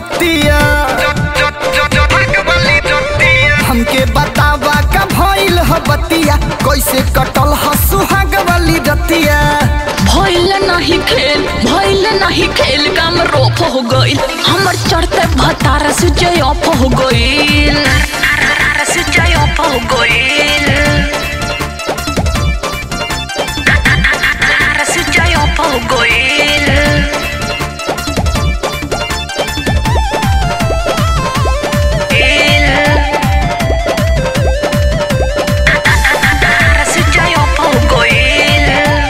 रतिया हमके बतावा का भइल ह बतिया कैसे कटल ह सुहाग वाली रतिया भइल नहीं खेल भइल नहीं खेल काम रोप हो गइल हमर चढ़ते भतार से जय ऑफ हो गइल से जय ऑफ हो गइल से जय ऑफ हो गइल से जय ऑफ हो गइल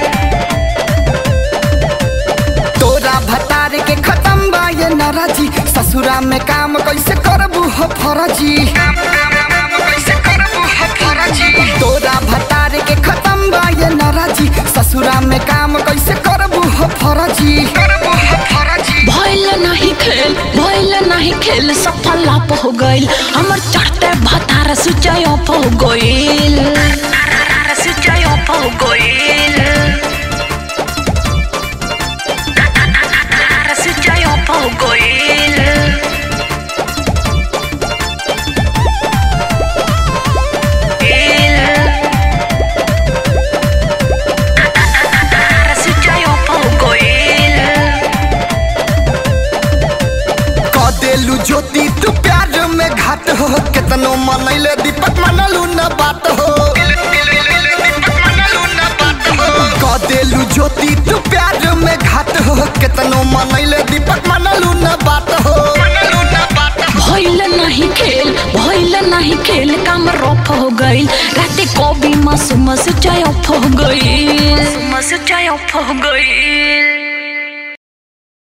तोरा भतार के खत्म बा ये नाराजी ससुरा में काम कैसे करबू हो फरजी तोरा भतार के खत्म बा ये नाराजी ससुरा में काम कैसे करबू हो फरजी भइल नहीं खेल भइल नहीं खेल सफल लाप हो गइल हमर चढ़ते भतार सुचय ऑफ हो गइल सुचय ऑफ हो गइल सुचय ऑफ हो गइल सुचय ऑफ हो गइल क देलू ज्योति तू प्यार में घाट हो केतनो मनैले दीपक मनलू न बात हो क देलू ज्योति तू प्यार में घाट हो केतनो मनैले दीपक मनलू न बात हो भइल नहीं खेल भइल नहीं खेल काम रफ हो गइल राते कभी मासूम से चाय ऑफ हो गइल मासूम से चाय ऑफ हो गइल